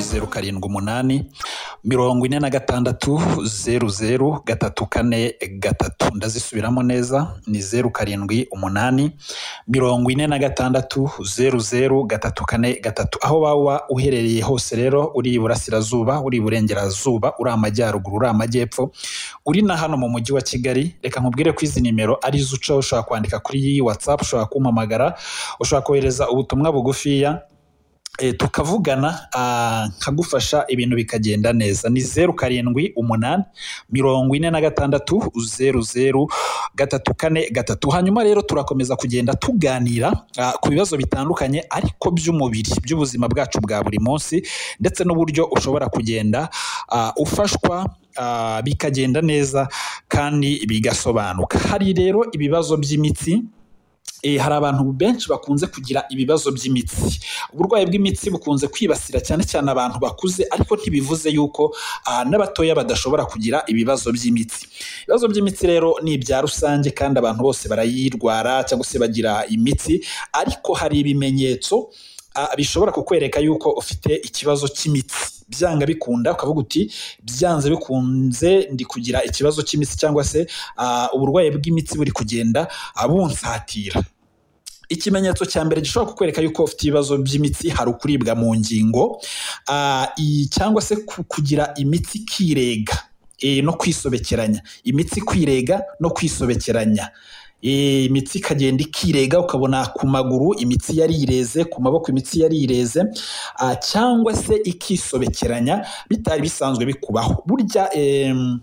zeru karindwi umunani mirongo ine na gatandatu zeru zeru gatatu kane gatatu ndazisubiramo neza ni zeru karindwi umunani mirongo ine na gatandatu zeru zeru gatatu kane gatatu aho waba uherereye hose rero uri iburasirazuba uri iburengerazuba uri amajyaruguru uri amajyepfo uri na hano mu mujyi wa kigali reka nkubwire ko izi nimero ari zo uca ushobora kwandika kuri iyi watsapu ushobora kumpamagara ushobora kohereza ubutumwa bugufiya e, tukavugana ah, nkagufasha ibintu bikagenda neza ni zeru karindwi umunani mirongo ine na gatandatu zeru zeru gatatu kane gatatu hanyuma rero turakomeza kugenda tuganira ah, ku bibazo bitandukanye ariko by'umubiri by'ubuzima bwacu bwa buri munsi ndetse n'uburyo ushobora kugenda ah, ufashwa ah, bikagenda neza kandi bigasobanuka hari rero ibibazo by'imitsi Eh, hari abantu benshi bakunze kugira ibibazo by'imitsi uburwayi bw'imitsi bukunze kwibasira cyane cyane abantu bakuze ariko ntibivuze yuko ah, n'abatoya badashobora kugira ibibazo by'imitsi ibibazo by'imitsi rero ni ibya rusange kandi abantu bose barayirwara cyangwa se bagira imitsi ariko hari ibimenyetso ah, bishobora kukwereka yuko ufite ikibazo cy'imitsi byanga bikunda ukavuga uti byanze bikunze ndi kugira ikibazo cy'imitsi cyangwa se ah, uburwayi bw'imitsi buri kugenda ah, bunsatira ikimenyetso cya mbere gishobora kukwereka yuko ufite ibibazo by'imitsi hari ukuribwa mu ngingo ah, i- cyangwa se ku- kugira imitsi ikirega eh, no kwisobekeranya imitsi kwirega no kwisobekeranya Eh, imitsi ikagenda ikirega ukabona ku maguru imitsi yarireze ku maboko imitsi yarireze ah, cyangwa se ikisobekeranya bitari bisanzwe bikubaho burya em,